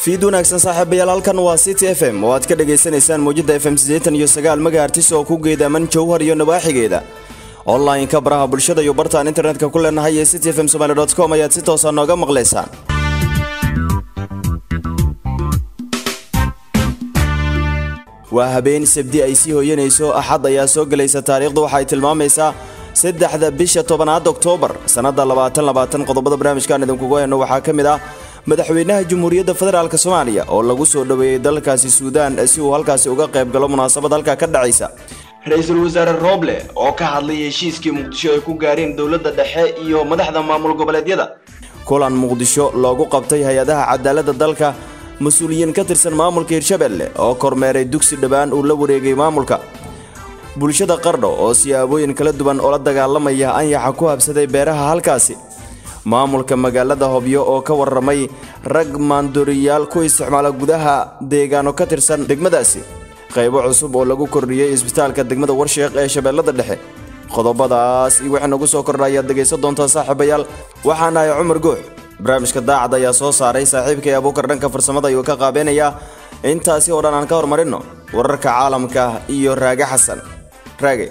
fiid wanaagsan saaxiibayaal halkan waa city f m oo aad ka dhagaysanaysaan mawjada f m siddeetan iyo sagaal megahertis oo ku geedaaman jowhar iyo nawaaxigeeda online-ka baraha bulshada iyo bartaan internetka ku leenahay ee city f m somaly dot com ayaad si toosa nooga maqlaysaan waa habeen sabdi ay sii hooyanayso axad ayaa soo gelaysa taariikhdu waxaay tilmaamaysaa saddexda bisha tobanaad oktoobar sannada labaatan labaatan qodobada barnaamijkaan idinkugu hayno waxaa ka mid ah madaxweynaha jamhuuriyadda federaalk soomaaliya oo lagu soo dhoweeyey dalkaasi suudaan si uu halkaasi uga qayb galo munaasabad halkaa ka dhacaysa ra-iisul wasaare rooble oo ka hadlay heshiiskii muqdisho ay ku gaareen dowladda dhexe iyo madaxda maamul goboleedyada kulan muqdisho loogu qabtay hay-adaha cadaaladda dalka mas-uuliyiin ka tirsan maamulka hirshabelle oo kormeeray dugsi dhowaan uu la wareegay maamulka bulshada qardho oo siyaabooyin kala duwan oo la dagaalamaya anyaxa ku habsaday beeraha halkaasi maamulka magaalada hobyo oo ka waramay rag maandooriyaal ku isticmaala gudaha deegaano ka tirsan degmadaasi qaybo cusub oo lagu kordhiyey isbitaalka degmada warsheekh ee shabeellada dhexe qodobadaas iyo wixii nagu soo kordha ayaad dhegaysan doontaa saaxiibayaal waxaan ahay cumar goox barnaamijka daacad ayaa soo saaray saaxiibkay abuukar dhanka farsamada ayuu ka qaabeynayaa intaasi oo dhan aan ka hormarinno wararka caalamka iyo raage xasan raage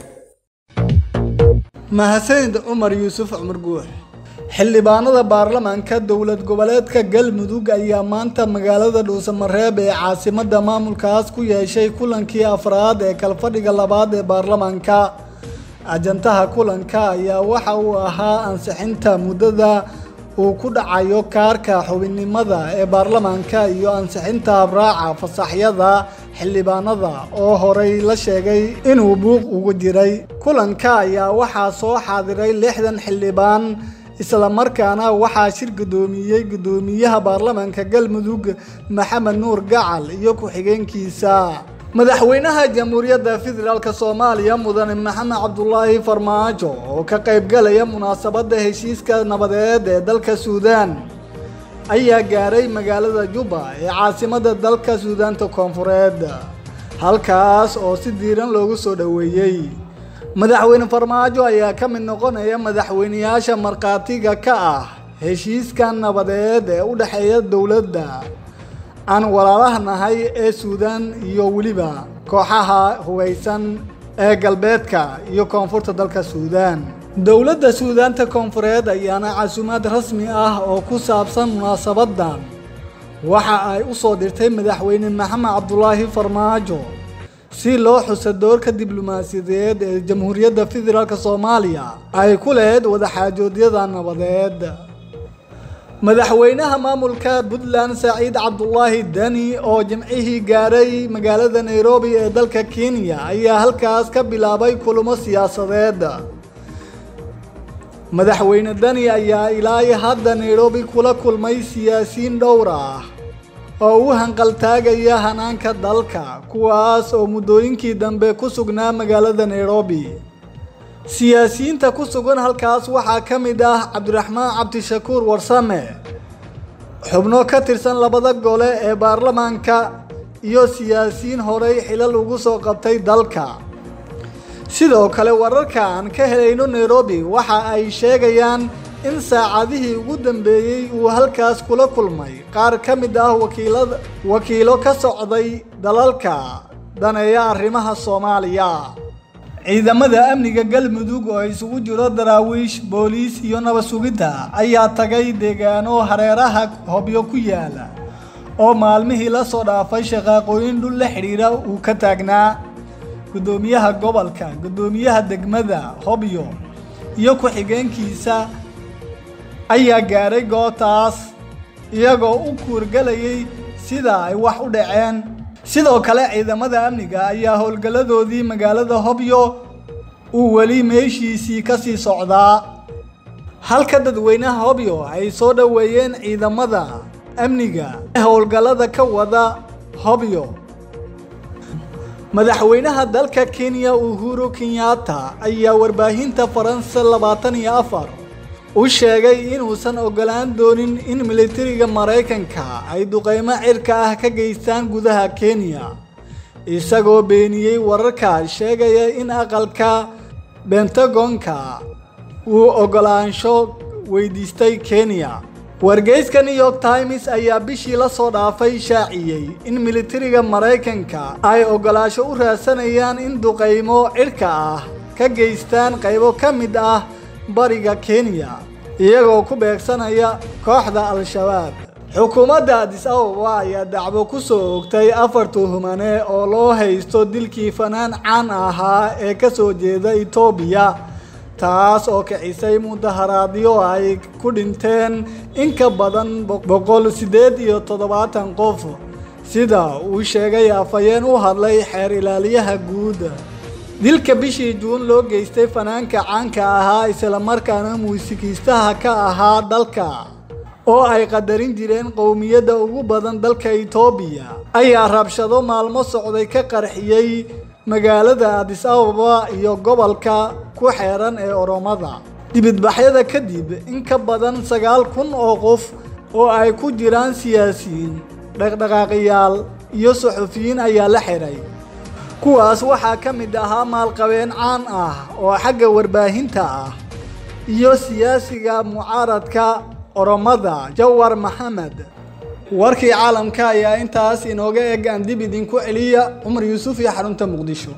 mahadsanid cumar yuusuf cumar guux xildhibaanada baarlamaanka dowlad goboleedka galmudug ayaa maanta magaalada dhuusamareeb ee caasimada maamulkaas ku yeeshay kulankii afraad ee kalfadhiga labaad ee baarlamaanka ajantaha kulanka ayaa waxa uu ahaa ansixinta muddada uu ku dhacayo kaarka xubinnimada ee baarlamaanka iyo ansixinta habraaca fasaxyada xildhibaanada oo horey la sheegay inuu buuq ugu jiray kulanka ayaa waxaa soo xaadiray lixdan xildhibaan islamarkaana waxaa shir guddoomiyey guddoomiyaha baarlamaanka galmudug maxamed nuur gacal iyo ku-xigeenkiisa madaxweynaha jamhuuriyadda federaalk soomaaliya mudane maxamed cabdulaahi farmaajo oo ka qaybgalaya munaasabadda heshiiska nabadeed ee dalka suudaan ayaa gaaray magaalada juba ee caasimada dalka suudaanta koonfureed halkaas oo si diiran loogu soo dhoweeyey madaxweyne farmaajo ayaa ka mid noqonaya madaxweyneyaasha markhaatiga ka ah heshiiska nabadeed ee u dhexeeya dowladda aan walaalaha nahay ee suudaan iyo weliba kooxaha hubeysan ee galbeedka iyo koonfurta dalka suudaan dowladda suudaanta koonfureed ayaana casuumaad rasmi ah oo ku saabsan munaasabadan waxa ay u soo dirtay madaxweyne maxamed cabdulaahi farmaajo si loo xuso doorka diblomaasiyadeed ee jamhuuriyadda federaalk soomaaliya ay ku lahayd wadaxaajoodyada nabadeed madaxweynaha maamulka puntland saciid cabdulaahi deni oo jimcihii gaaray magaalada nairobi ee dalka kenya ayaa halkaas ka bilaabay kulamo siyaasadeed madaxweyne deni ayaa ilaa hadda nairobi kula kulmay siyaasiyiin dhowr ah oo u hanqaltaagaya hanaanka dalka kuwaas oo muddooyinkii dambe ku sugnaa magaalada nairobi siyaasiyiinta ku sugan halkaas waxaa ka mid ah cabdiraxmaan cabdishakuur warsame xubno ka tirsan labada gole ee baarlamaanka iyo siyaasiyiin horey xilal ugu soo qabtay dalka sidoo kale wararka aan ka helayno nairobi waxa ay sheegayaan in saacadihii ugu dambeeyey uu halkaas kula kulmay qaar ka mid ah wakiilada wakiilo ka socday dalalka daneeya arrimaha soomaaliya ciidamada amniga galmudug oo isugu jiro daraawiish booliis iyo nabad sugidda ayaa tagay deegaano hareeraha hobyo ku yaala oo maalmihii la soo dhaafay shaqaaqooyin dhul la xidhiira uu ka taagnaa guddoomiyaha gobolka guddoomiyaha degmada hobyo iyo ku-xigeenkiisa ayaa gaaray gootaas iyagoo u kuurgalayay sida ay wax u dhaceen sidoo kale ciidamada amniga ayaa howlgalladoodii magaalada hobyo uu weli meeshiisii ka sii socdaa halka dadweynaha hobyo ay soo dhoweeyeen ciidamada amniga ee howlgallada ka wada hobyo madaxweynaha dalka kenya uhuru kenyatta ayaa warbaahinta faransa labaatan iyo afar u sheegay inuusan ogolaan doonin in militariga maraykanka ay duqeymo cirka ah ka geystaan gudaha kenya isagoo beeniyey wararka sheegaya in aqalka bentagonka uu ogolaansho weydiistay kenya wargeyska new york times ayaa bishii lasoo dhaafay shaaciyey in militariga maraykanka ay ogolaasho u raadsanayaan in duqaymo cidhka ah ka geystaan qaybo ka mid ah bariga kenya iyagoo ku beegsanaya kooxda al-shabaab xukuumadda adis ababa ayaa dacwo ku soo oogtay afar tuhumane oo loo haysto dilkii fanaan caan ahaa ee ka soo jeeda etoobiya taas oo kicisay mudaharaadyo ay ku dhinteen in ka badan boqol siddeed iyo toddobaatan qof sida uu sheegay afhayeen u hadlay xeer ilaaliyaha guud dilka bishii juun loo geystay fanaanka caanka ahaa islamarkaana muusikiistaha ka ahaa dalka oo ay qadarin jireen qowmiyadda ugu badan dalka etoobiya ayaa rabshado maalmo socday ka qarxiyey magaalada adis ababa iyo gobolka ku xeeran ee oromada dibidbaxyada kadib in ka badan sagaal kun oo qof oo ay ku jiraan siyaasiyiin dhaqdhaqaaqiyaal iyo suxufiyiin ayaa la xiray kuwaas waxaa ka mid ahaa maalqabeen caan ah oo xagga warbaahinta ah iyo siyaasiga mucaaradka oromada jawar maxamed warkii caalamka ayaa intaas inooga eg aan dib idinku celiya cumar yuusuf iyo xarunta muqdisho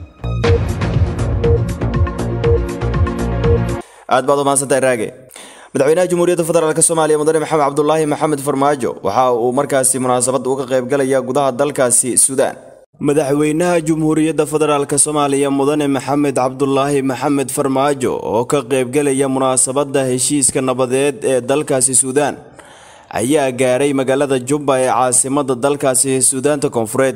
aad baad umahadsantahay raage madaxweynaha jamhuuriyadda federaalk soomaaliya mudane maxamed cabdulaahi maxamed farmaajo waxa uu markaasi munaasabad uga qaybgalaya gudaha dalkaasi suudaan madaxweynaha jamhuuriyadda federaalk soomaaliya mudane maxamed cabdulaahi maxamed farmaajo oo ka qaybgalaya munaasabadda heshiiska nabadeed ee dalkaasi suudaan ayaa gaaray magaalada jubba ee caasimada dalkaasi suudaanta koonfureed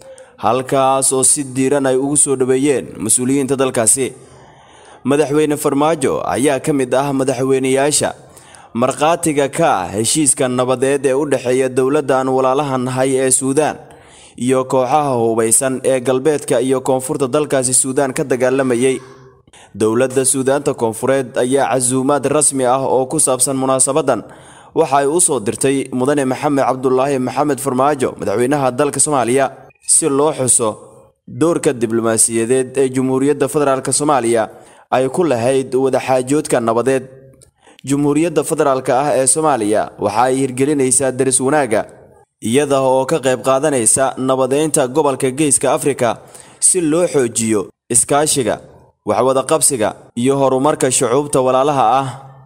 halkaas oo si diiran ay ugu soo dhaweeyeen mas-uuliyiinta dalkaasi madaxweyne farmaajo ayaa ka mid ah madaxweyneyaasha markhaatiga ka ah heshiiska nabadeed ee u dhexeeya dowladda aan walaalaha nahay ee suudaan iyo kooxaha hubaysan ee galbeedka iyo koonfurta dalkaasi suudaan ka dagaalamayay dowladda suudaanta koonfureed ayaa casuumaad rasmi ah oo ku saabsan munaasabadan waxa ay u soo dirtay mudane maxamed cabdulaahi maxamed farmaajo madaxweynaha dalka soomaaliya si loo xuso doorka diblomaasiyadeed ee jamhuuriyadda federaalk soomaaliya ay ku lahayd wadaxaajoodka nabadeed jamhuuriyadda federaalk ah ee soomaaliya waxa ay hirgelinaysaa daris wanaagga iyada oo ka qayb qaadanaysa nabadeynta gobolka geeska afrika si loo xoojiyo iskaashiga waxwadaqabsiga iyo horumarka shucuubta walaalaha ah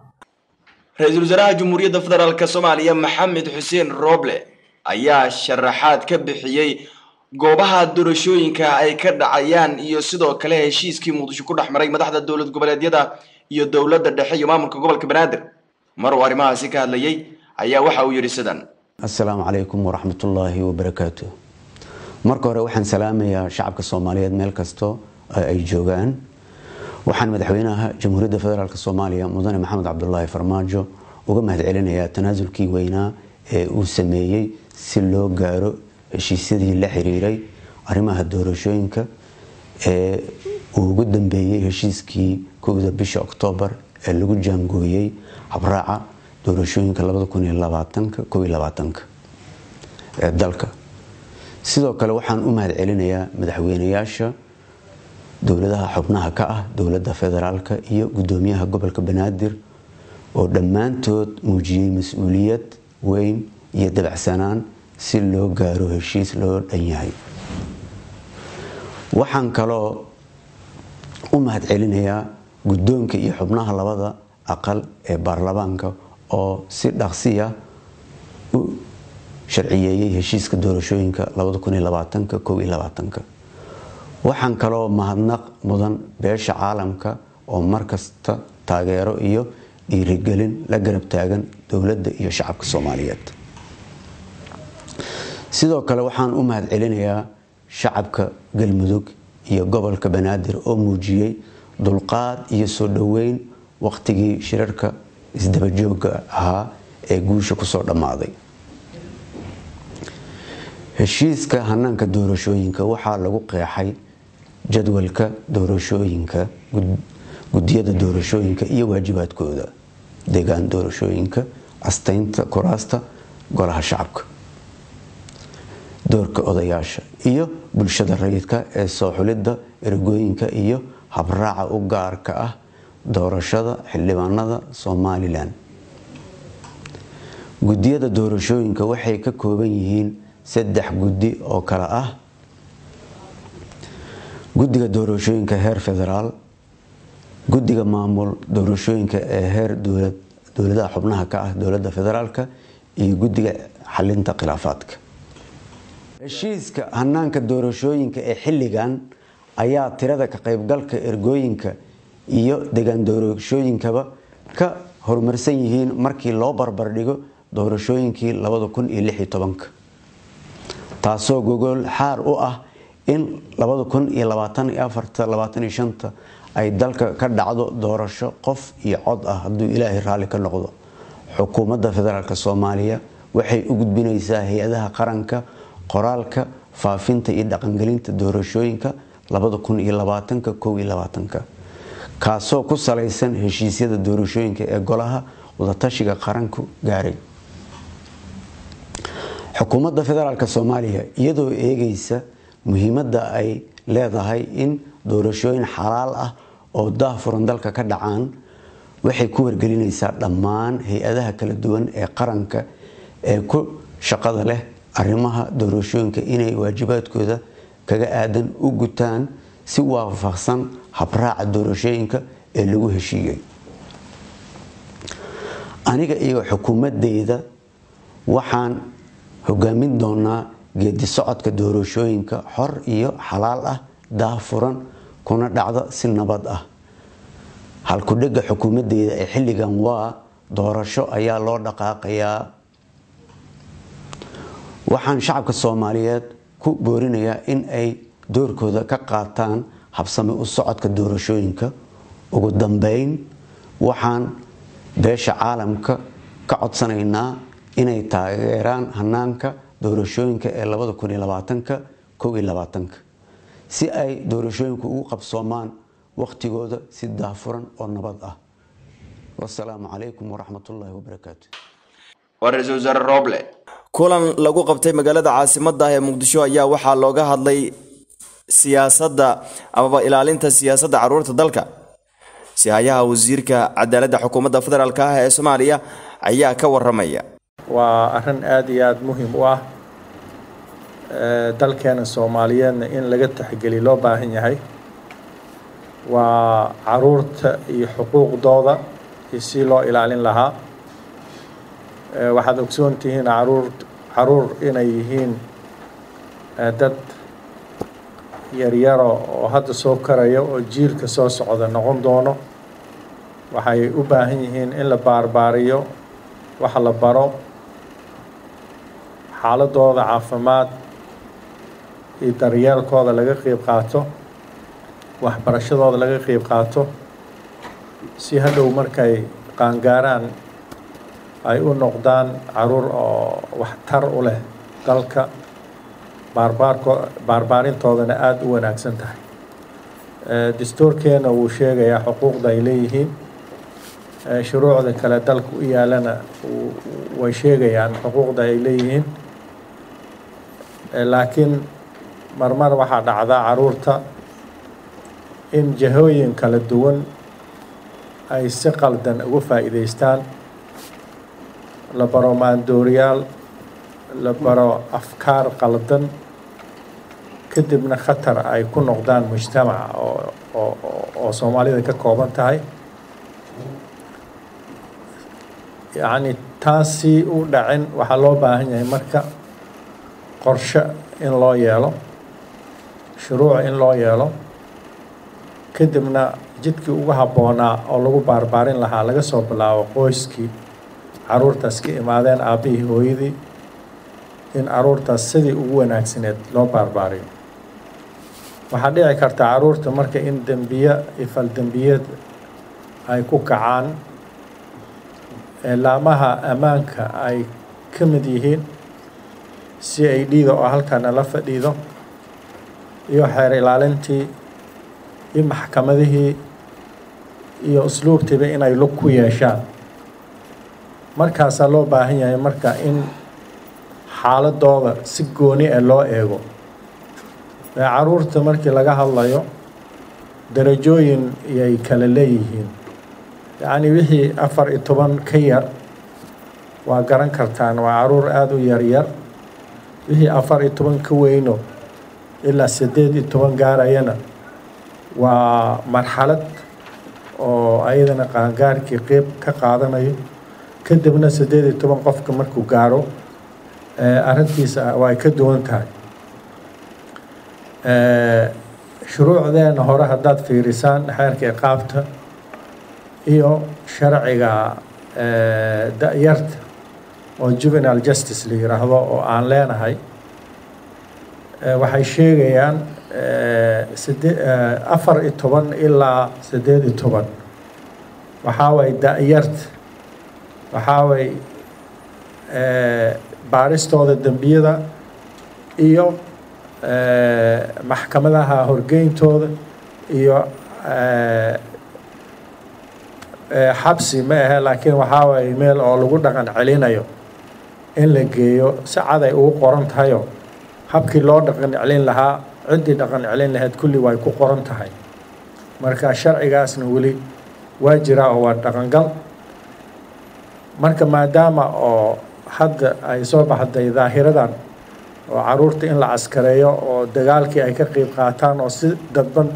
ra-iisul wasaaraha jamhuuriyadda federaalk soomaaliya maxamed xuseen rooble ayaa sharaxaad ka bixiyey goobaha doorashooyinka ay ka dhacayaan iyo sidoo kale heshiiskii muqdisho ku dhex maray madaxda dowlad goboleedyada iyo dowladda dhexe iyo maamulka gobolka banaadir mar uu arrimahaasi ka hadlayay ayaa waxa uu yidhi sidan assalaamu calaykum waraxmatullaahi wabarakaatu marka hore waxaan salaamayaa shacabka soomaaliyeed meel kasto ay joogaan waxaan madaxweynaha jamhuuriyadda federaalk soomaaliya mudane maxamed cabdulaahi farmaajo uga mahadcelinayaa tanaasulkii weynaa ee uu sameeyey si loo gaaro heshiisyadii la xiriiray arrimaha doorashooyinka ee uu ugu dambeeyey heshiiskii kowda bisha oktoobar ee lagu jaangooyey habraaca doorashooyinka ee dalka sidoo kale waxaan u mahad celinayaa madaxweynayaasha dowladaha xubnaha ka ah dowladda federaalk iyo gudoomiyaha gobolka banaadir oo dhammaantood muujiyey mas-uuliyad weyn iyo dabacsanaan si loo gaaro heshiis loo dhan yahay waxaan kaloo u mahad celinayaa guddoonka iyo xubnaha labada aqal ee baarlamaanka oo si dhaqsiya u sharciyeeyey heshiiska doorashooyinka waxaan kaloo mahadnaq mudan beesha caalamka oo markasta taageero iyo dhiirigelin la garab taagan dowladda iyo shacabka soomaaliyeed sidoo kale waxaan u mahad celinayaa shacabka galmudug iyo gobolka banaadir oo muujiyey dulqaad iyo soo dhoweyn waqtigii shirarka isdabajooga ahaa ee guusha kusoo dhammaaday heshiiska hanaanka doorashooyinka waxaa lagu qeexay jadwalka doorashooyinka gudiyada doorashooyinka iyo waajibaadkooda deegaan doorashooyinka astaynta kuraasta golaha shacabka doorka odayaasha iyo bulshada rayidka ee soo xulidda ergooyinka iyo habraaca u gaarka ah doorashada xildhibaanada somalilan guddiyada doorashooyinka waxay ka kooban yihiin saddex guddi oo kale ah guddiga doorashooyinka heer federaal guddiga maamul doorashooyinka ee heer dowladaha xubnaha ka ah dowladda federaalka iyo guddiga xalinta khilaafaadka heshiiska hanaanka doorashooyinka ee xilligan ayaa tirada ka qaybgalka ergooyinka iyo degaan doorashooyinkaba ka horumarsan yihiin markii loo barbardhigo doorashooyinkii taasoo gogol xaar u ah in ay dalka ka dhacdo doorasho qof iyo cod ah hadduu ilaahay raalli ka noqdo xukuumadda federaalk soomaaliya waxay u gudbinaysaa hay-adaha qaranka qoraalka faafinta iyo dhaqangelinta doorashooyinka kaasoo ku salaysan heshiisyada doorashooyinka ee golaha wadatashiga qaranku gaaray xukuumadda federaalk soomaaliya iyadoo eegaysa muhiimadda ay leedahay in doorashooyin xalaal ah oo daahfuran dalka ka dhacaan waxay ku wargelinaysaa dhammaan hay-adaha kala duwan ee qaranka ee ku shaqada leh arrimaha doorashooyinka inay waajibaadkooda kaga aadan u gutaan si waafaqsan habraaca doorashooyinka ee lagu heshiiyey aniga iyo xukuumadeyda waxaan hogaamin doonaa geedi socodka doorashooyinka xor iyo xalaal ah daahfuran kuna dhacda si nabad ah halkudhega xukuumadeyda ee xilligan waa doorasho ayaa loo dhaqaaqayaa waxaan shacabka soomaaliyeed ku boorinayaa in ay doorkooda ka qaataan habsami u socodka doorashooyinka ugu dambeyn waxaan beesha caalamka ka codsanaynaa inay taageeraan hanaanka doorashooyinka ee si ay doorashooyinku ugu qabsoomaan wakhtigooda si daahfuran oo nabad ah wasalaamu calaykum waraxmatullaahi wabarakaatu waa ra-iisul wasaare rooble kulan lagu qabtay magaalada caasimadda ah ee muqdisho ayaa waxaa looga hadlay siyaasadda amaba ilaalinta siyaasadda caruurta dalka sihayaha wasiirka cadaaladda xukuumadda federaalk ah ee soomaaliya ayaa ka waramaya waa arrin aada iyo aada muhiim u ah dalkeena soomaaliyeedna in laga taxgeli loo baahan yahay waa caruurta iyo xuquuqdooda iyo si loo ilaalin lahaa waxaad ogsoon tihiin caruur caruur inay yihiin dad yaryaro oo hadda soo karaya oo jiilka soo socda noqon doono waxay u baahan yihiin in la baarbaariyo waxa la baro xaaladooda caafimaad iyo daryeelkooda laga qeyb qaato waxbarashadooda laga qeyb qaato si hadhow markay qaangaaraan ay u noqdaan caruur oo waxtar u leh dalka baarbaarko baarbaarintoodana aada u wanaagsan tahay dastuurkeena wuu sheegayaa xuquuqda ay leeyihiin shuruucda kale dalka u yaalana way sheegayaan xuquuqda ay leeyihiin laakiin marmar waxaa dhacdaa caruurta in jahooyin kala duwan ay si qaldan uga faa'iidaystaan la baro maandooriyaal la baro afkaar qaldan kadibna khatar ay ku noqdaan mujtamaca oo oo oo soomaalida ka kooban tahay yacni taasi u dhacin waxaa loo baahan yahay marka qorshe in loo yeelo shuruuc in loo yeelo kadibna jidkii ugu habboonaa oo lagu baarbaarin lahaa laga soo bilaabo qoyskii caruurtaas ka imaadeen aabbihii hooyadii in caruurtaas sidii ugu wanaagsaneed loo baarbaariyo waxaa dhici karta caruurta marka in dembiye iyo faldembiyeed ay ku kacaan laamaha ammaanka ay ka mid yihiin si ay dhiida oo halkana la fadhiido iyo xeer ilaalintii iyo maxkamadihii iyo usluubtiiba inay lug ku yeeshaan markaasaa loo baahan yahay marka in xaaladooda si gooni ah loo eego caruurta markii laga hadlayo darajooyin iyay kala leeyihiin yacni wixii afar iyo toban ka yar waa garan kartaan waa caruur aada u yaryar wixii afar iyo toban ka weyno ilaa siddeed iyo toban gaarayana waa marxalad oo ayadana qaangaarkii qeyb ka qaadanayo kadibna siddeed iyo toban qofka markuu gaaro arrintiisa waa ay ka duwan tahay shuruucdeena hore haddaad fiirisaan xeerka iqaabta iyo sharciga da-yarta oo juvenile justice la yiraahdo oo aan leenahay waxay sheegayaan side afar iyo toban ilaa siddeed iyo toban waxaa waye da-yarta waxaa waye baaristooda dembiyada iyo maxkamadaha horgeyntooda iyo xabsi ma ahe laakiin waxaa waye meel oo lagu dhaqan celinayo in la geeyo si cad ay ugu qoran tahayo habkii loo dhaqan celin lahaa ciddii dhaqan celin lahayd kulli way ku qoran tahay marka sharcigaasna weli waa jiraa oo waa dhaqangal marka maadaama oo hadda ay soo baxday daahiradan oo caruurta in la caskareeyo oo dagaalkii ay ka qeyb qaataan oo si dadban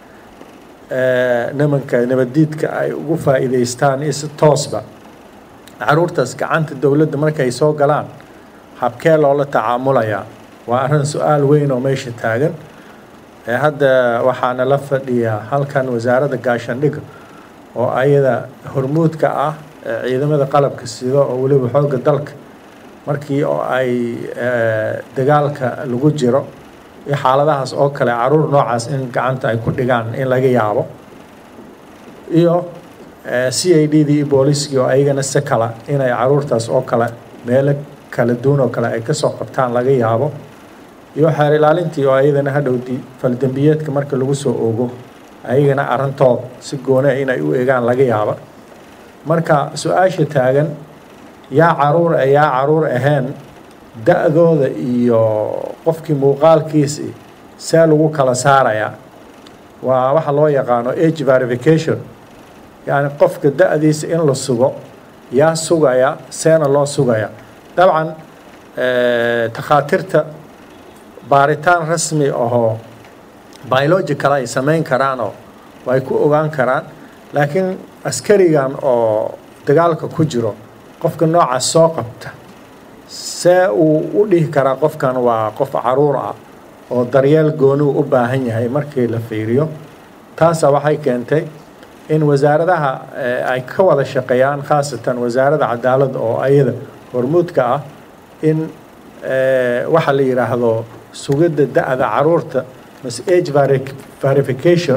nimanka nabaddiidka ay ugu faa'iidaystaan iyo si toosba caruurtaas gacanta dowladda markay soo galaan habkee loola tacaamulayaa waa arrin su-aal weyn oo meesha taagan hadda waxaana la fadhiyaa halkan wasaaradda gaashaandhigga oo ayada hormuudka ah ciidamada qalabka sida oo weliba xoogga dalka markii oo ay dagaalka lagu jiro iyo xaaladahaas oo kale caruur noocaas in gacanta ay ku dhigaan in laga yaabo iyo c i d dii iyo booliiskii oo ayagana si kala inay caruurtaas oo kale meelo kala duwan oo kale ay kasoo qabtaan laga yaabo iyo xeer ilaalintii oo ayadana hadhowdii faldembiyeedka marka lagu soo ogo ayagana arrintood si goone inay u eegaan laga yaaba marka su-aasha taagan yaa caruur e yaa caruur ahayn da-dooda iyo qofkii muuqaalkiisi see lagu kala saarayaa waa waxa loo yaqaano age verification yacni qofka da-diisa in la sugo yaa sugaya seena loo sugaya dabcan takhaatiirta baaritaan rasmi ahoo biological ay samayn karaanoo way ku ogaan karaan laakiin askarigan oo dagaalka ku jiro qofka noocaas soo qabta see uu u dhihi karaa qofkan waa qof caruur ah oo daryeel goonuu u baahan yahay markii la fiiriyo taasa waxay keentay in wasaaradaha ay ka wada shaqeeyaan khaasatan wasaaradda cadaaladda oo ayada hormuudka ah in waxa la yidhaahdo sugidda da-da caruurta mas age verification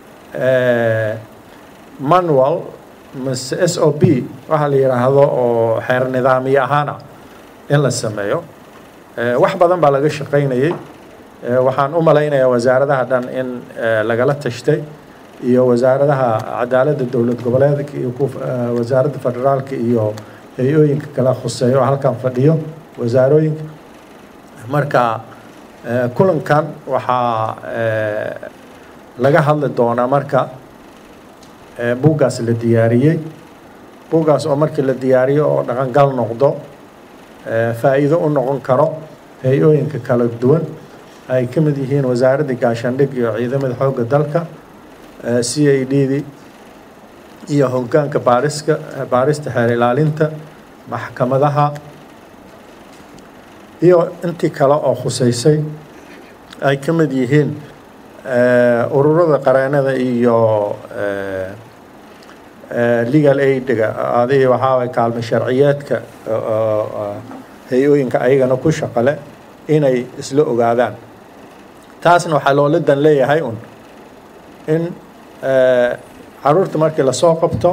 manual mase s o b waxaa la yidhaahdo oo xeer nidaamiye ahaana in la sameeyo wax badan baa laga shaqaynayay waxaan u malaynayaa wasaaradaha dhan in lagala tashtay iyo wasaaradaha cadaaladda dowlad goboleedka iyo wasaaradda federaalka iyo hay-ooyinka kala khuseeyo oo halkan fadhiyo wasaarooyinka marka kulankan waxaa laga hadli doonaa marka buuggaas la diyaariyey buuggaas oo markii la diyaariyo oo dhaqangal noqdo faa'iido u noqon karo hay-ooyinka kala duwan ay ka mid yihiin wasaaradda gaashaandhig iyo ciidamada xoogga dalka c i d di iyo hoggaanka baariska baarista xeer ilaalinta maxkamadaha iyo intii kale oo khuseysay ay ka mid yihiin ururada qareenada iyo legal aidga adiga waxaa way kaalmo sharciyeedka hay-ooyinka ayagana ku shaqale inay isla ogaadaan taasna waxaa loola dan leeyahay un in caruurta markii lasoo qabto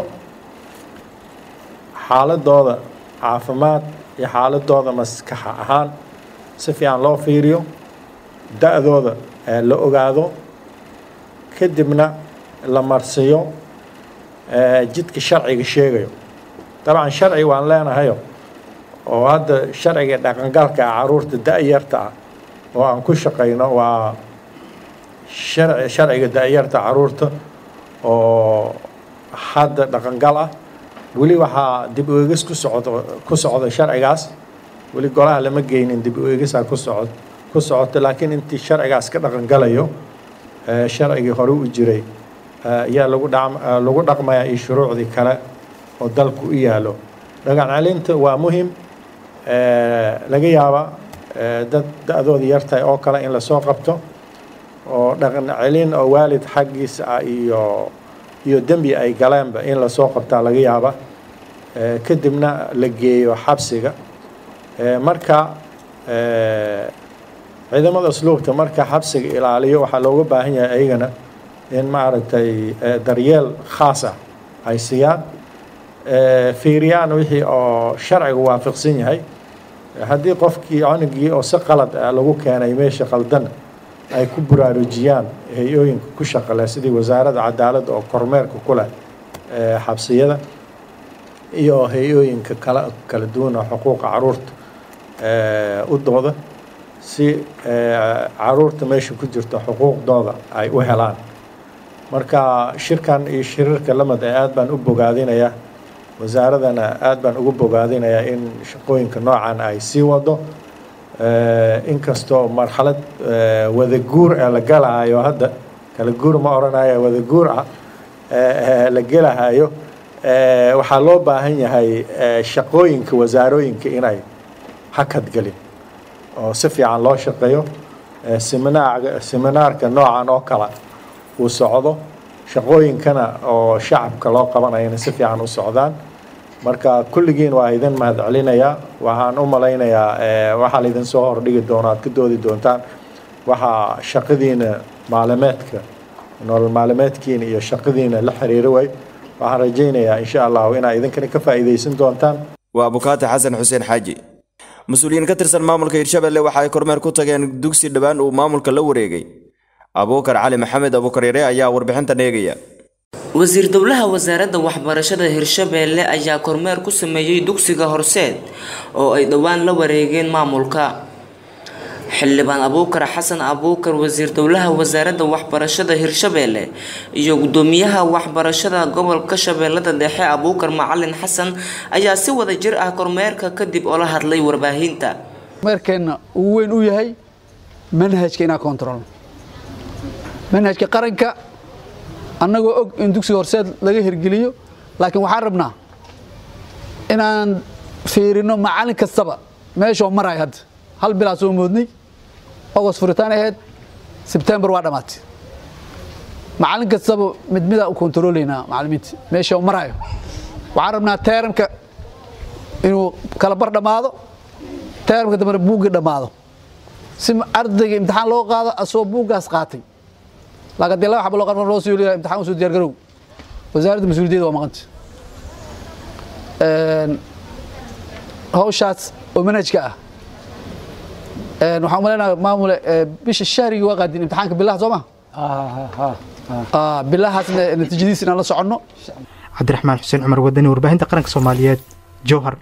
xaaladooda caafimaad iyo xaaladooda maskaxa ahaan si fiican loo fiiriyo da-dooda la ogaado kadibna la marsiyo jidka sharciga sheegayo dabcan sharci waan leenahayo oo hadda sharciga dhaqangalka ah caruurta da-yarta ah oo aan ku shaqayno waa sharci sharciga da-yarta caruurta oo hadda dhaqangal ah weli waxaa dib u eegis ku socdo ku socda sharcigaas weli golaha lama geynin dib u eegisaa ku socod ku socoto laakiin intii sharcigaas ka dhaqan galayo sharcigii hore u jiray ayaa lagu dha lagu dhaqmayaa iyo shuruucdii kale oo dalku u yaalo dhaqan celinta waa muhim laga yaaba dad da-dooda yartahay oo kale in lasoo qabto oo dhaqan celin oo waalid xaggiisa ah iyo iyo dembi ay galeenba in lasoo qabtaa laga yaaba kadibna la geeyo xabsiga marka ciidamada asluubta marka xabsiga ilaaliyo waxaa looga baahan yahay ayagana in maaragtay daryeel khaas ah ay siiyaan fiiriyaan wixii oo sharciga waafaqsan yahay haddii qofkii cunugii oo si qalad ah lagu keenay meesha qaldan ay ku baraarujiyaan hay-ooyinka ku shaqale sidii wasaaradda cadaaladda oo kormeerka ku leh xabsiyada iyo hay-ooyinka kala kala duwan oo xuquuqa caruurta u dooda si caruurta meesha ku jirta xuquuqdooda ay u helaan marka shirkan iyo shirarka lamid ee aad baan u bogaadinayaa wasaaradana aad baan ugu bogaadinayaa in shaqooyinka noocan ay sii wado inkastoo marxalad wadaguur ee la galahayo hadda kala guur ma odhanaya wadaguur ah la gelahayo waxaa loo baahan yahay shaqooyinka wasaarooyinka inay hakad gelin oo si fiican loo shaqeeyo seminaarga seminaarka noocan oo kale uu socdo shaqooyinkana oo shacabka loo qabanayana si fiican u socdaan marka kulligiin waa idin mahad celinayaa waxaan u malaynayaa waxaa laydin soo hordhigi doona aad ka doodi doontaan waxaa shaqadiina maalimeedka nolol maalimeedkiina iyo shaqadiina la xiriiro way waxaan rajaynayaa insha allahu inaa idinkana ka faa'iidaysan doontaan waa bukaati xasan xuseen xaaji mas-uuliyiin ka tirsan maamulka hirshabelle waxa ay kormeer ku tageen dugsi dhowaan uu maamulka la wareegay abuukar cali maxamed abuukar yare ayaa warbixintan eegaya wasiir dowlaha wasaaradda waxbarashada hirshabeelle ayaa kormeer ku sameeyey dugsiga horseed oo ay dhowaan la wareegeen maamulka xildhibaan abuukar xasan abuukar wasiir dowlaha wasaaradda waxbarashada hirshabeelle iyo gudoomiyaha waxbarashada gobolka shabeellada dhexe abuukar macalin xasan ayaa si wada jir ah kormeerka kadib oo la hadlay warbaahinta kormeerkeenna uu weyn u yahay manhajka inaa kontrol manhajka qaranka annagoo og in dugsiga horseed laga hirgeliyo laakiin waxaan rabnaa inaan fiirino macallin kastaba meeshoo marayo hadda hal bilaa soo moodnay agost furitaan ahayd sebtembar waa dhammaatay macallin kastaba mid midaa u kontroolaynaa macallimiinta meeshoo marayo waxaan rabnaa teeramka inuu kala bar dhammaado teeramka dambena buuggii dhammaado si ardayga imtixaan loo qaado asoo buuggaas qaatay laakiin dee laba xabo loo qarfan loo soo leeyahay imtixaan usoo diyaar garow wasaaradda mas-uuliyadda waa maqanta hawshaas oo manhajka ah waxaan umaleynaya maamule bisha shahrigii waa qaadin imtixaanka bilaha soo ma bilahaasna natiijadiisa inaan la soconno cabdiraxmaan xuseen cumar wadani warbaahinta qaranka soomaaliyeed jowhar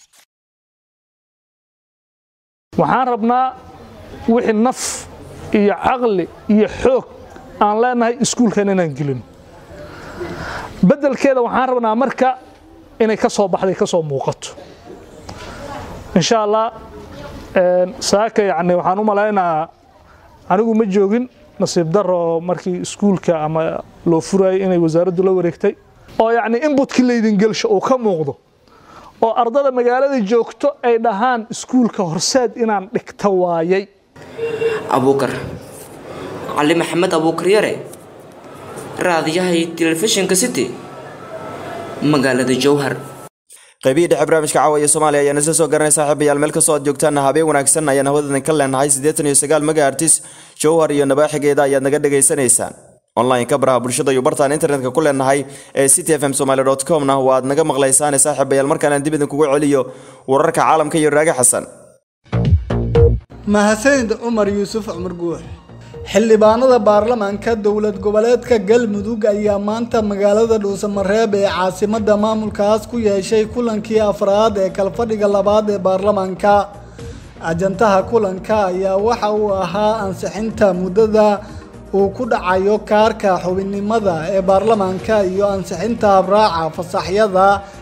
waxaan rabnaa wixii naf iyo caqli iyo xoog aan leenahay iskuulkan inaan gelin beddelkeeda waxaan rabnaa marka inay ka soo baxday ka soo muuqato insha allah saaka yacni waxaan u malaynayaa anigu ma joogin nasiib daro markii iskuulka ama loo furayay inay wasaaraddu la wareegtay oo yacni inbutkii laydin gelsho uu ka muuqdo oo ardada magaalada joogto ay dhahaan iskuulka horseed inaan dhigta waayay abuukar cali maxamed abuukar yare raadiyaha iyo telefishinka city magaalada jowhar qaybihii dhexe barnaamijka caawa iyo soomaaliya ayaan isla soo garanay saaxiibayaal meel kastoo aad joogtaanna habeen wanaagsan ayaan hawadadan ka leenahay siddeetan iyo sagaal megahertis jowhar iyo nabaaxigeeda ayaad naga dhagaysanaysaan online-ka baraha bulshada iyo bartaan internetka ku leenahay ee city f m somaly dot comna waad naga maqlaysaane saaxiibayaal markaanaan dib idinkugu celiyo wararka caalamka iyo raage xasan mahadsanid cumar yuusuf cumar guux xildhibaanada baarlamaanka dowlad goboleedka galmudug ayaa maanta magaalada dhuusamareeb ee caasimada maamulkaas ku yeeshay kulankii afraad ee kalfadhiga labaad ee baarlamaanka ajantaha kulanka ayaa waxa uu ahaa ansixinta muddada uu ku dhacayo kaarka xubinnimada ee baarlamaanka iyo ansixinta habraaca fasaxyada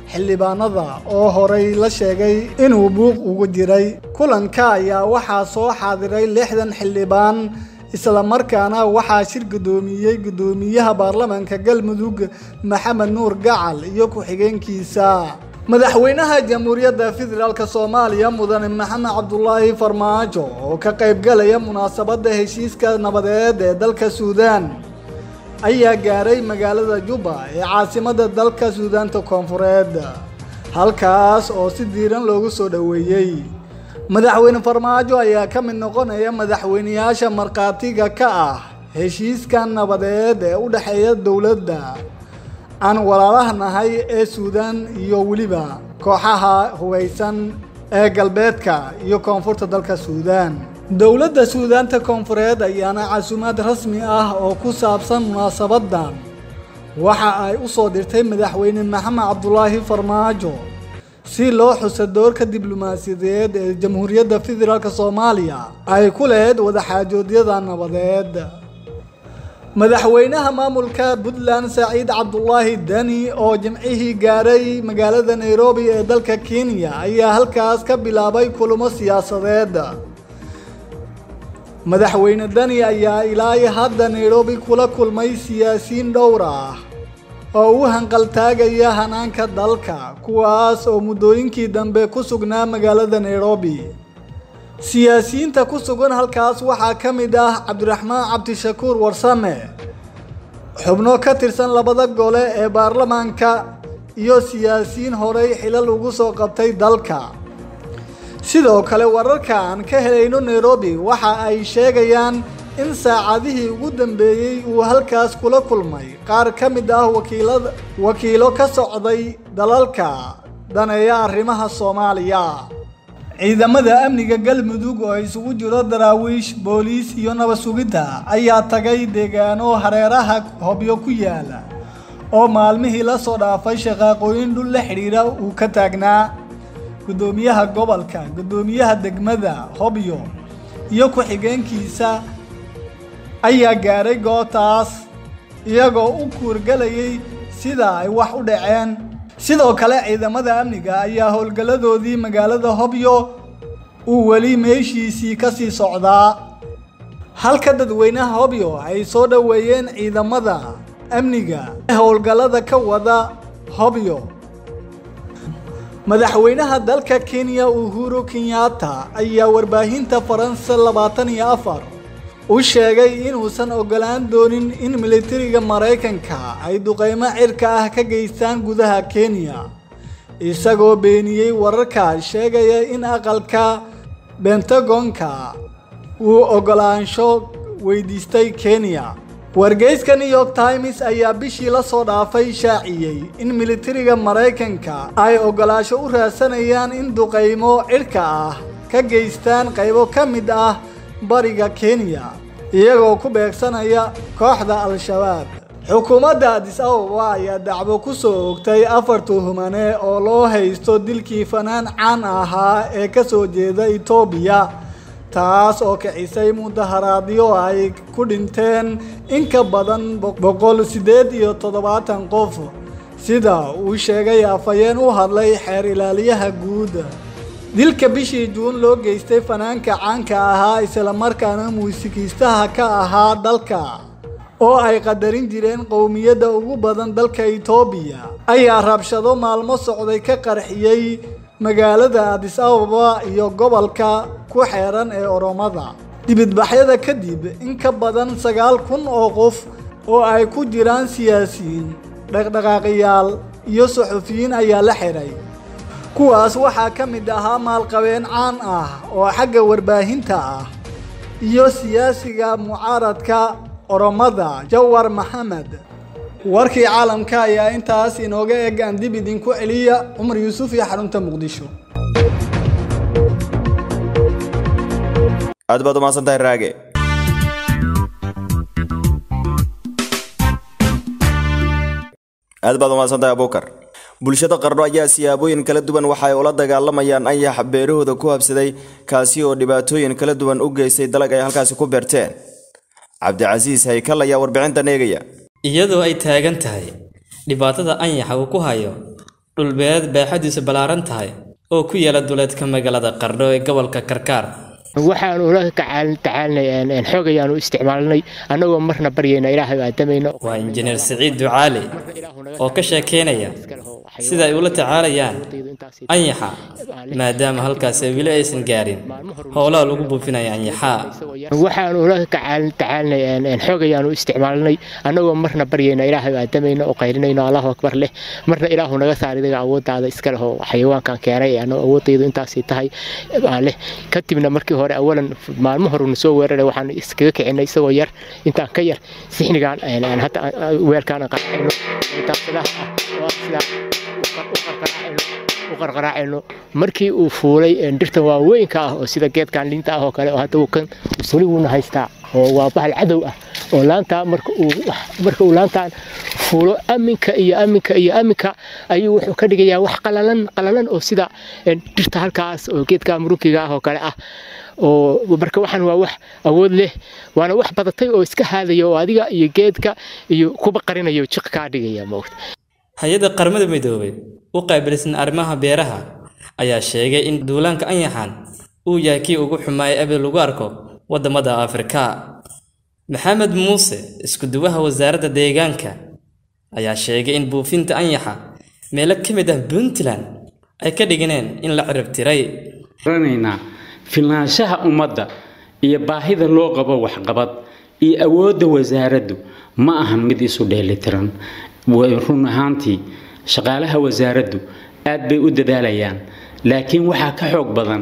xildhibaanada oo horay la sheegay inuu buuq ugu jiray kulanka ayaa waxaa soo xaadiray lixdan xildhibaan islamarkaana waxaa shir guddoomiyey guddoomiyaha baarlamaanka galmudug maxamed nuur gacal iyo ku-xigeenkiisa madaxweynaha jamhuuriyadda federaalk soomaaliya mudane maxamed cabdulaahi farmaajo oo ka qaybgalaya munaasabadda heshiiska nabadeed ee dalka suudaan ayaa gaaray magaalada juba ee caasimadda dalka suudaanta koonfureed halkaas oo si diiran loogu soo dhoweeyey madaxweyne farmaajo ayaa ka mid noqonaya madaxweyneyaasha markhaatiga ka ah heshiiskan nabadeed ee u dhexeeya dowladda aan walaalaha nahay ee suudaan iyo weliba kooxaha hugaysan ee galbeedka iyo koonfurta dalka suudaan dowladda suudaanta koonfureed ayaana casuumaad rasmi ah oo ku saabsan munaasabadan waxa ay u soo dirtay madaxweyne maxamed cabdulaahi farmaajo si loo xuso doorka diblomaasiyadeed ee jamhuuriyadda federaalk soomaaliya ay ku lahayd wadaxaajoodyada nabadeed madaxweynaha maamulka puntland saciid cabdulaahi deni oo jimcihii gaaray magaalada nairobi ee dalka kenya ayaa halkaas ka bilaabay kulamo siyaasadeed madaxweyne deni ayaa ilaa hadda nairobi kula kulmay siyaasiyiin dhowr ah oo u hanqaltaagaya hanaanka dalka kuwaas oo muddooyinkii dambe ku sugnaa magaalada nairobi siyaasiyiinta ku sugan halkaas waxaa ka mid ah cabdiraxmaan cabdishakuur warsame xubno ka tirsan labada gole ee baarlamaanka iyo siyaasiyiin horey xilal ugu soo qabtay dalka sidoo kale wararka aan ka helayno nairobi waxa ay sheegayaan in saacadihii ugu dambeeyey uu halkaas kula kulmay qaar ka mid ah wakiilada wakiilo ka socday dalalka daneeya arrimaha soomaaliya ciidamada amniga galmudug oo isugu jiro daraawiish booliis iyo nabad sugidda ayaa tagay deegaano hareeraha hobyo ku yaala oo maalmihii la soo dhaafay shaqaaqooyin dhul la xidhiidha uu ka taagnaa guddoomiyaha gobolka guddoomiyaha degmada hobyo iyo ku-xigeenkiisa ayaa gaaray gootaas iyagoo u kuurgalayay sida ay wax u dhaceen sidoo kale ciidamada amniga ayaa howlgalladoodii magaalada hobyo uu weli meeshiisii ka sii socdaa halka dadweynaha hobyo ay soo dhoweeyeen ciidamada amniga ee howlgallada ka wada hobyo madaxweynaha dalka kenya uhuru kenyatta ayaa warbaahinta faransa labaatan iyo afar u sheegay inuusan ogolaan doonin in militariga maraykanka ay duqeymo cirka ah ka geystaan gudaha kenya isagoo beeniyey wararka sheegaya in aqalka bentagonka uu ogolaansho weydiistay kenya wargeyska new york times ayaa bishii la soo dhaafay shaaciyey in militariga maraykanka ay ogolaasho u raadsanayaan in duqeymo cirka ah ka geystaan qaybo ka mid ah bariga kenya iyagoo ku beegsanaya kooxda al-shabaab xukuumadda adis ababa ayaa dacwo ku soo ogtay afar tuhumane oo loo haysto dilkii fanaan caan ahaa ee ka soo jeeda etoobiya taas oo kicisay mudaharaadyo ay ku dhinteen in ka badan boqol siddeed iyo toddobaatan qof sida uu sheegay afhayeen u hadlay xeer ilaaliyaha guud dilka bishii juun loo geystay fanaanka caanka ahaa islamarkaana muusikiistaha ka ahaa dalka oo ay qadarin jireen qowmiyadda ugu badan dalka itoobiya ayaa rabshado maalmo socday ka qarxiyey magaalada adis ababa iyo gobolka ku xeeran ee oromada dibidbaxyada kadib in ka badan sagaal kun oo qof oo ay ku jiraan siyaasiyiin dhaqdhaqaaqiyaal iyo suxufiyiin ayaa la xiray kuwaas waxaa ka mid ahaa maalqabeen caan ah oo xagga warbaahinta ah iyo siyaasiga mucaaradka oromada jawar maxamed warkii caalamka ayaa intaas inooga eg aan dib idinku celiya cumar yuusuf iyo xarunta muqdisho aad baad umahadsan tahay raage aad baad umahadsan tahay abuukar bulshada qarno ayaa siyaabooyin kala duwan waxa ay ula dagaalamayaan anyax beerahooda ku habsaday kaasi oo dhibaatooyin kala duwan u geystay dalag ay halkaasi ku beerteen cabdicasiis haykal ayaa warbixintan eegaya iyadoo ay taagan tahay dhibaatada anyaxa uu ku hayo dhulbeereed baaxadiisu ballaaran tahay oo ku yaala duleedka magaalada qardho ee gobolka karkaar waxaan ula tacaalinay xoog ayaanu isticmaalnay annagoo marna baryayna ilaahay aadamayno waa injineer siciid ducaale oo ka sheekeynaya sida ay ula tacaalayaan anyaxa maadaama halkaas weli aysan gaarin howlaha lagu buufinaya anyaxaa waxaan ula tacaalinay xoog ayaanu isticmaalnay annagoo marna baryayna ilaahay aadamayno oo qaylinayno allahu akbar leh marna ilaahu naga saar idaga awooddaada iska leh oo xayawaankan keenay annagoo awoodaydu intaasii tahay baa leh kadibna markii hore awalan maalmo horuna soo weeraray waxaan iskaga kicinay isagoo yar intaan ka yar sixnigaan hadda weelkaan qaracayno u qarqaraacayno markii uu fuulay dhirtan waaweynka ah oo sida geedkan liinta ah oo kale oo hadda kan suli wuuna haystaa oo waa bahal cadow ah oo laantaa marka uu marka uu laantaan fuulo aminka iyo aminka iyo aminka ayuu wuxuu ka dhigayaa wax qalalan qalalan oo sida dhirta halkaas oo geedka murunkiga ah oo kale ah oo marka waxaan waa wax awood leh waana wax badatay oo iska haadaya oo adiga iyo geedka iyo kuba qarinayo jiq kaa dhigaya moogta hay-adda qaramada midoobay u qaabilsan arrimaha beeraha ayaa sheegay in duulaanka anyaxan uu yahay kii ugu xumaaya abid lagu arko waddamada afrika maxamed muuse isku-duwaha wasaaradda deegaanka ayaa sheegay in buufinta anyaxa meelo ka mid ah puntland ay ka dhiganeen in la cirib tiray filnaanshaha ummadda iyo baahida loo qabo waxqabad iyo awoodda wasaaraddu ma ahan mid isu dheelitiran run ahaantii shaqaalaha wasaaraddu aad bay u dadaalayaan laakiin waxaa ka xoog badan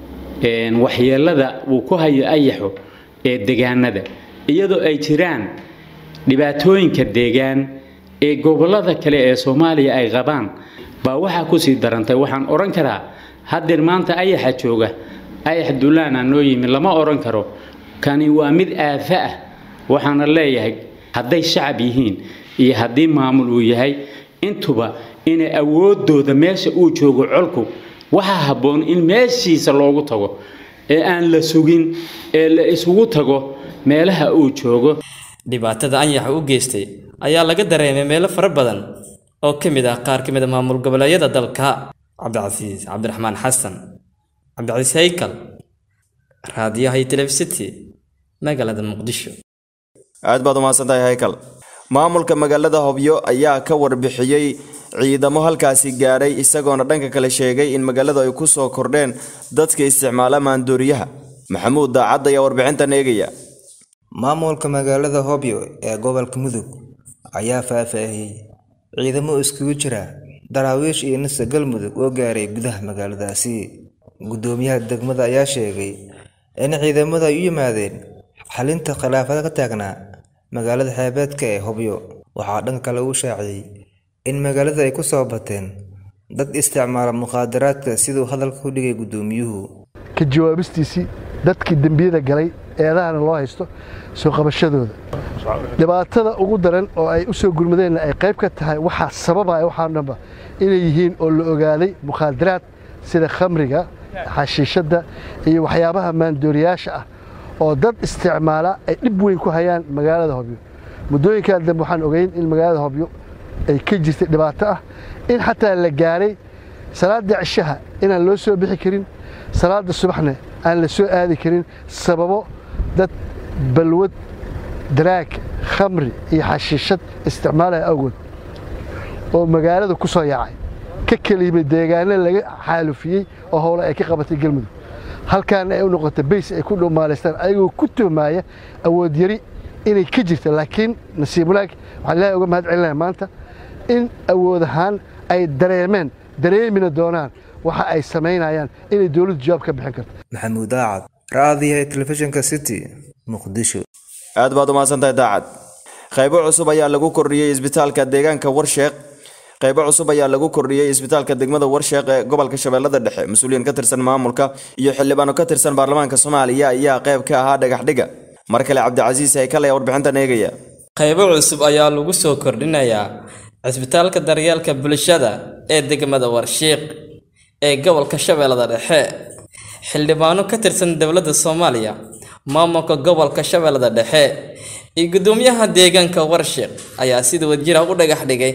waxyeelada uu ku hayo ayaxu ee deegaanada iyadoo ay jiraan dhibaatooyinka deegaan ee gobollada kale ee soomaaliya ay qabaan baa waxaa kusii darantay waxaan odhan karaa haddeer maanta ayaxa jooga ayax duulaana noo yimi lama odhan karo kani waa mid aafa ah waxaana leeyahay hadday shacab yihiin iyo haddii maamul uu yahay intuba inay awoodooda meesha uu joogo colku waxaa habboon in meeshiisa loogu tago ee aan la sugin ee la isugu tago meelaha uu joogo dhibaatada anyaxa u geystay ayaa laga dareemay meelo fara badan oo ka mid ah qaar ka mid a maamul goboleedyada dalka cabdicasiis cabdiraxmaan xasan cabdicasiis haykal raadiyaha iyo telefisity magaalada muqdisho aad baad umahadsantahay haykal maamulka magaalada hobyo ayaa ka warbixiyey ciidamo halkaasi gaadhay isagoona dhanka kale sheegay in magaalada ay ku soo kordheen dadka isticmaala maandooriyaha maxamuud daacad ayaa warbixintan eegaya maamulka magaalada hobyo ee gobolka mudug ayaa faahfaahiyey ciidamo iskugu jira daraawiish iyo nisa galmudug oo gaaray gudaha magaaladaasi guddoomiyaha degmada ayaa sheegay in ciidamada ay u yimaadeen xalinta khilaafada ka taagnaa magaalada xeebeedka ee hobyo waxaa dhanka kale uu shaaciyey in magaalada ay ku soo bateen dad isticmaala mukhaadaraadka siduu hadalka ku dhigay guddoomiyuhu ka jawaabistiisii dadkii dembiyada galay eedahana loo haysto soo qabashadooda dhibaatada ugu daran oo ay u soo gurmadeenna ay qayb ka tahay waxaa sababaya waxaa dhanba inay yihiin oo la ogaaday mukhaadaraad sida khamriga xashiishadda iyo waxyaabaha maandooriyaasha ah oo dad isticmaala ay dhib weyn ku hayaan magaalada hobyo muddooyinkaa dambe waxaan ogeyn in magaalada hobyo ay ka jirtay dhibaato ah in xataa la gaaray salaada cishaha inaan loo soo bixi karin salaada subaxna aan la soo aadi karin sababo dad balwad daraag khamri iyo xashiishad isticmaalaya awgood oo magaalada ku soo yaacay ka keliyimay deegaano laga xaalufiyey oo howle ay ka qabatay galmudug halkaana ay u noqotay bays ay ku dhumaalaystaan ayagoo ku tuhmaaya awood yari inay ka jirto laakiin nasiib wanaag waxaan ilaahay uga mahad celinaya maanta in awood ahaan ay dareemeen dareemina doonaan waxa ay samaynayaan inay dowladdu jawaab ka bixin karto maxamuud daacad raadiyaha telefishinka city muqdisho aad baad umahadsantahay daacad qaybo cusub ayaa lagu kordhiyey isbitaalka deegaanka warsheeq qaybo cusub ayaa lagu kordhiyey isbitaalka degmada warsheeq ee gobolka shabeellada dhexe mas-uuliyiin ka tirsan maamulka iyo xildhibaano ka tirsan baarlamaanka soomaaliya ayaa qayb ka ahaa dhagaxdhiga mar kale cabdicasiis haykal ayaa warbixintan eegaya qaybo cusub ayaa lagu soo kordhinayaa cisbitaalka daryeelka bulshada ee degmada warshiiq ee gobolka shabeellada dhexe xildhibaano ka tirsan dowladda soomaaliya maamulka gobolka shabeellada dhexe iyo guddoomiyaha deegaanka warshiiq ayaa sida wadjira u dhagax dhigay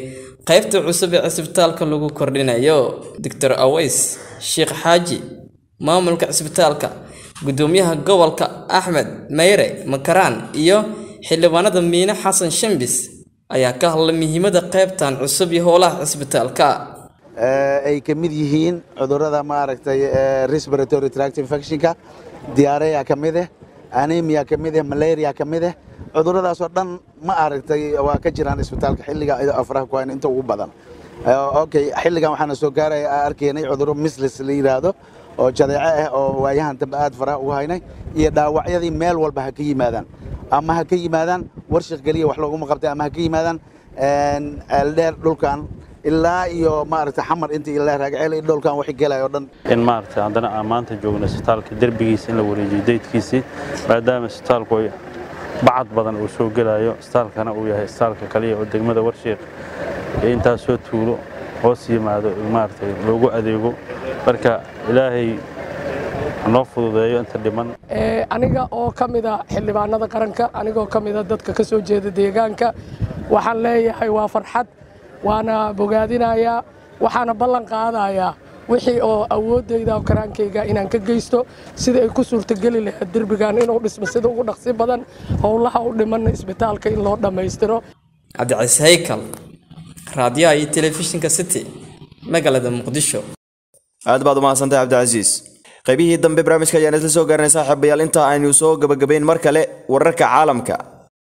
qaybta cusub ee cisbitaalka lagu kordhinayo doctor aways sheekh xaaji maamulka cisbitaalka gudoomiyaha gobolka axmed mayre makaraan iyo xildhibaanada miine xasan shambis ayaa ka hadlay muhiimada qaybtan cusub iyo howlaha cisbitaalka ay ka mid yihiin cudurrada maaragtay respiratory tract infectionka diarrhea ka mid ah anemia ka mid ah malaria ka mid ah cudurradaasoo dhan ma aragtay waa ka jiraan isbitaalka xilliga afraha ku hayn inta ugu badan okay xilligan waxaana soo gaaraya arkaynay cudurro mislis la yidhaahdo oo jadeeco ah oo waayahan dambe aad faraha ugu haynay iyo dhaawacyadii meel walba ha ka yimaadaan ama ha ka yimaadaan warshaq geliya wax looguma qabtay ama ha ka yimaadaan ceeldheer dhulkan ilaa iyo maaragtay xamar inta ilaa raagceel iyo dhulkan wixii gelaya oo dhan in maaragtay haddana aan maanta joogno isbitaalka derbigiisa in la wareejiyo daydkiisii maadaama isbitaalku ay bacad badan uu soo gelayo isbitaalkana uu yahay isbitaalka kaliya oo degmada warshiiq ee intaas soo tuulo hoos yimaado maaragtay loogu adeego marka ilaahay noo fududeeyo inta dhiman aniga oo ka mida xildhibaanada qaranka anigoo ka mida dadka ka soo jeeda deegaanka waxaan leeyahay waa farxad waana bogaadinayaa waxaana ballan qaadayaa wixii oo awooddayda oo karaankayga inaan ka geysto sida ay ku suurtageli lahayd derbigan inuu dhismo sida ugu dhaqsi badan howlaha u dhimanna isbitaalka in loo dhammaystiro cabdicasiis haykal raadiyaha iyo telefishinka city magaalada muqdisho aad baad umahadsantahay cabdicasiis qaybihii dambe barnaamijka ayaan isla soo gaarnay saaxiibayaal inta aynu soo gabagabayn mar kale wararka caalamka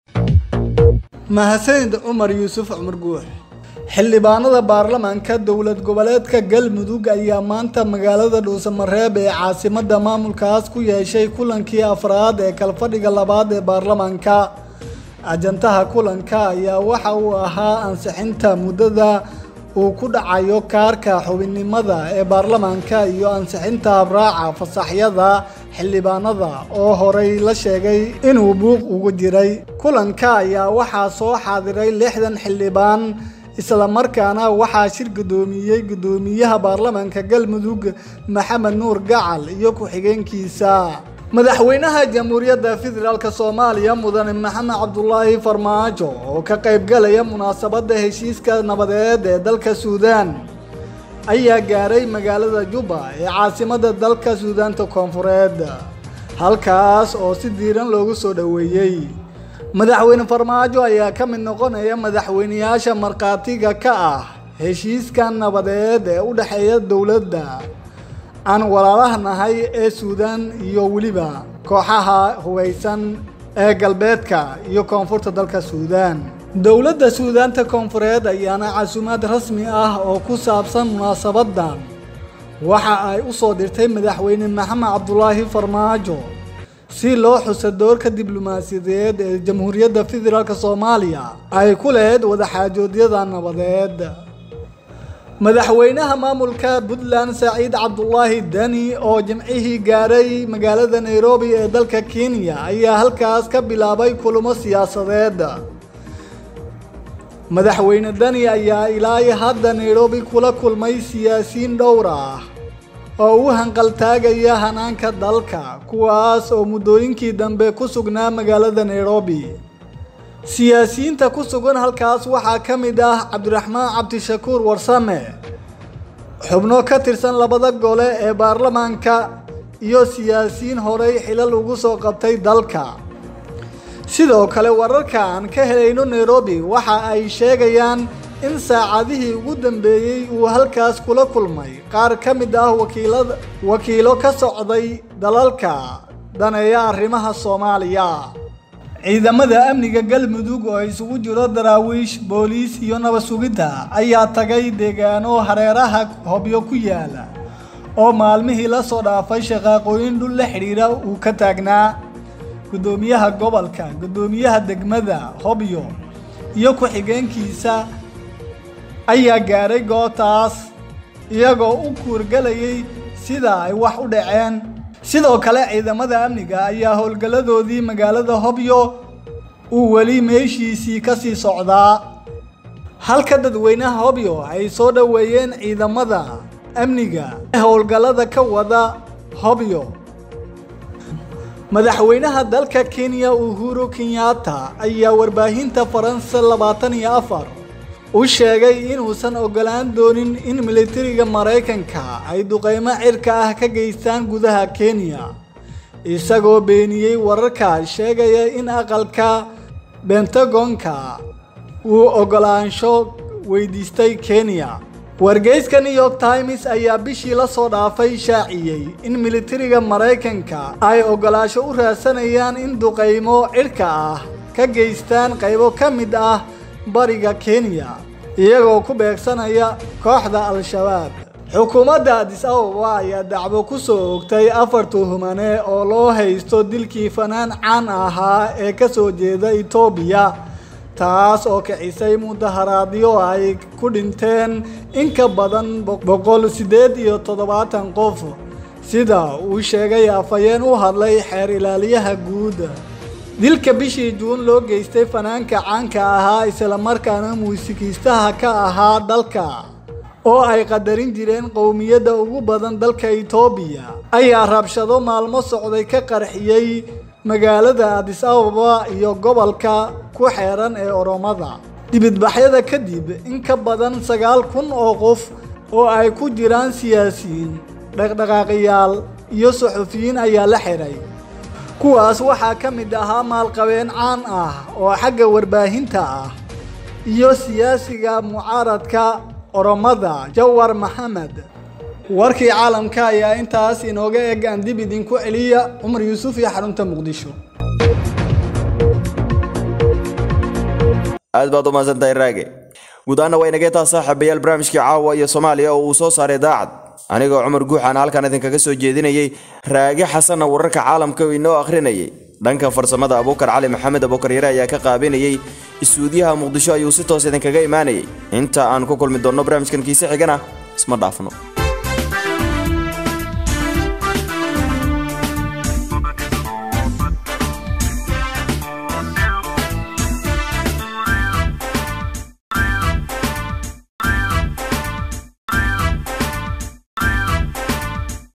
mahadsanid cumar yuusuf cumar guux xildhibaanada baarlamaanka dowlad goboleedka galmudug ayaa maanta magaalada dhuusamareeb ee caasimada maamulkaas ku yeeshay kulankii afraad ee kalfadhiga labaad ee baarlamaanka ajantaha kulanka ayaa waxa uu ahaa ansixinta muddada uu ku dhacayo kaarka xubinnimada ee baarlamaanka iyo ansixinta habraaca fasaxyada xildhibaanada oo horey la sheegay inuu buuq ugu jiray kulanka ayaa waxaa soo xaadiray lixdan xildhibaan islamarkaana waxaa shir gudoomiyey gudoomiyaha baarlamaanka galmudug maxamed nuur gacal iyo ku-xigeenkiisa madaxweynaha jamhuuriyadda federaalk soomaaliya mudane maxamed cabdulaahi farmaajo oo ka qaybgalaya munaasabadda heshiiska nabadeed ee dalka suudaan ayaa gaaray magaalada juba ee caasimada dalka suudaanta koonfureed halkaas oo si diiran loogu soo dhoweeyey madaxweyne farmaajo ayaa ka mid noqonaya madaxweyneyaasha markhaatiga ka ah heshiiska nabadeed ee u dhexeeya dowladda aan walaalaha nahay ee suudaan iyo weliba kooxaha hugaysan ee galbeedka iyo koonfurta dalka suudaan dowladda suudaanta koonfureed ayaana casuumaad rasmi ah oo ku saabsan munaasabadan waxa ay u soo dirtay madaxweyne maxamed cabdulaahi farmaajo si loo xuso doorka diblomaasiyadeed ee jamhuuriyadda federaalk soomaaliya ay ku lahayd wadaxaajoodyada nabadeed madaxweynaha maamulka puntland saciid cabdulaahi deni oo jimcihii gaaray magaalada nairobi ee dalka kenya ayaa halkaas ka bilaabay kulamo siyaasadeed madaxweyne deni ayaa ilaa hadda nairobi kula kulmay siyaasiyiin dhowr ah oo u hanqaltaagaya hanaanka dalka kuwaas oo muddooyinkii dambe ku sugnaa magaalada nairobi siyaasiyiinta ku sugan halkaas waxaa ka mid ah cabdiraxmaan cabdishakuur warsame xubno ka tirsan labada gole ee baarlamaanka iyo siyaasiyiin horey xilal ugu soo qabtay dalka sidoo kale wararka aan ka helayno nairobi waxa ay sheegayaan in saacadihii ugu dambeeyey uu halkaas kula kulmay qaar ka mid ah wakiilada wakiilo ka socday dalalka daneeya arrimaha soomaaliya ciidamada amniga galmudug oo isugu jiro daraawiish booliis iyo nabad sugidda ayaa tagay deegaano hareeraha hobyo ku yaala oo maalmihii la soo dhaafay shaqaaqooyin dhul la xidhiira uu ka taagnaa guddoomiyaha gobolka guddoomiyaha degmada hobyo iyo ku-xigeenkiisa ayaa gaaray gootaas iyagoo u kuurgalayay sida ay wax u dhaceen sidoo kale ciidamada amniga ayaa howlgalladoodii magaalada hobyo uu weli meeshiisii ka sii socdaa halka dadweynaha hobyo ay soo dhoweeyeen ciidamada amniga ee howlgallada ka wada hobyo madaxweynaha dalka kenya uhuru kenyatta ayaa warbaahinta faransa labaatan iyo afar u sheegay inuusan ogolaan doonin in militariga maraykanka ay duqeymo cirka ah ka geystaan gudaha kenya isagoo beeniyey wararka sheegaya in aqalka bentagonka uu ogolaansho weydiistay kenya wargeyska new york times ayaa bishii la soo dhaafay shaaciyey in militariga maraykanka ay ogolaasho u raadsanayaan in duqeymo cirka ah ka geystaan qaybo ka mid ah bariga kenya iyagoo ku beegsanaya kooxda al-shabaab xukuumadda adis ababa ayaa dacwo ku soo ogtay afar tuhumane oo loo haysto dilkii fanaan caan ahaa ee ka soo jeeda etoobiya taas oo kicisay mudaharaadyo ay ku dhinteen in ka badan boqol siddeed iyo toddobaatan qof sida uu sheegay afhayeen u hadlay xeer ilaaliyaha guud dilka bishii juun loo geystay fanaanka caanka ahaa islamarkaana muusikiistaha ka ahaa dalka oo ay qadarin jireen qowmiyadda ugu badan dalka itoobiya ayaa rabshado maalmo socday ka qarxiyey magaalada adis ababa iyo gobolka ku xeeran ee oromada dibidbaxyada kadib in ka badan sagaal kun oo qof oo ay ku jiraan siyaasiyiin dhaqdhaqaaqiyaal iyo suxufiyiin ayaa la xiray kuwaas waxaa ka mid ahaa maalqabeen caan ah oo xagga warbaahinta ah iyo siyaasiga mucaaradka oromada jawar maxamed warkii caalamka ayaa intaas inooga eg aan dib idinku celiya cumar yuusuf iyo xarunta muqdisho aad baad u mahadsantahay raage guud ahaana waa inagee taa saaxiibayaal barnaamijkii caawa iyo soomaaliya oo uu soo saaray daacad anigoo cumar guuxaana halkan idinkaga soo jeedinayay raage xasanna wararka caalamka oo inoo akhrinayay dhanka farsamada abuukar cali maxamed abuukar yare ayaa ka qaabinayay isuudiyaha muqdisho ayuu si toos idinkaga imaanayay inta aan ku kulmi doonno barnaamijkan kiise xigana isma dhaafno